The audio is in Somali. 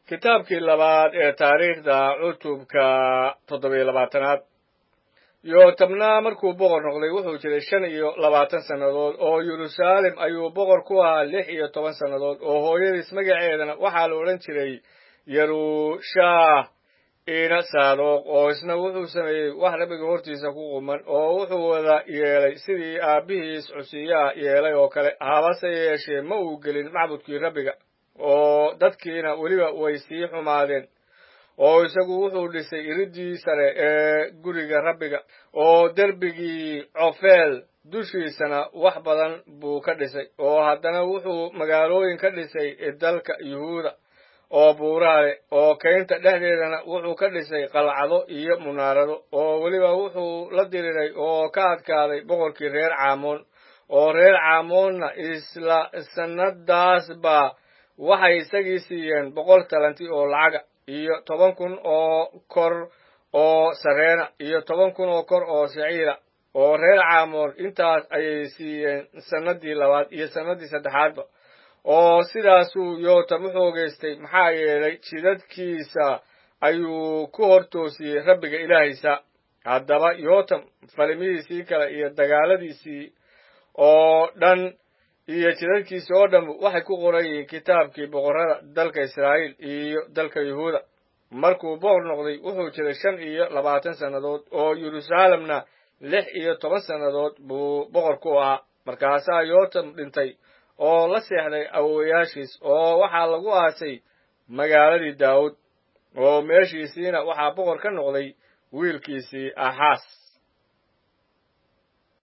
kitaabkii labaad ee taariikhda cutubka toddobiyo labaatanaad yootabna markuu boqor noqday wuxuu jiray shan iyo labaatan sannadood oo yeruusaalem ayuu boqor ku ahaa lix iyo toban sannadood oo hooyadiis magaceedana waxaa la odhan jiray yerushaah ina saadoq oo isna wuxuu sameeyey wax rabbiga hortiisa ku quman oo wuxuu wada yeelay sidii aabbihiis cusiyaha yeelay oo kale habase yeeshee ma uu gelin macbudkii rabbiga oo dadkiina weliba way sii xumaadeen oo isagu wuxuu dhisay iridii sare ee guriga rabbiga oo derbigii cofeel dushiisana wax badan buu ka dhisay oo haddana wuxuu magaalooyin ka dhisay dalka yuhuuda oo buuraha leh oo kaynta dhexdeedana wuxuu ka dhisay qalcado iyo munaarado oo weliba wuxuu la diriray oo ka adkaaday boqorkii reer caamoon oo reer caamoonna isla sannadaasba waxay isagii siiyeen boqol talanti oo lacaga iyo toban kun oo kor oo sareena iyo toban kun oo kor oo siciira oo reer caamoon intaas ayay siiyeen sannadii labaad iyo sannadii saddexaadba oo sidaasuu yootam u xoogaystay maxaa yeelay jidadkiisa ayuu ku hortoosiyey rabbiga ilaahaysa haddaba yootam falimihiisii kale iyo dagaaladiisii oo dhan iyo jidadkiisii oo dhanbu waxay ku qoran yihiin kitaabkii boqorrada dalka israa'iil iyo dalka yuhuuda markuu boqor noqday wuxuu jiray shan iyo labaatan sannadood oo yeruusaalemna lix iyo toban sannadood buu boqor ku ahaa markaasaa yootam dhintay oo la seexday awowayaashiis oo waxaa lagu aasay magaaladii daawud oo meeshiisiina waxaa boqor ka noqday wiilkiisii axaas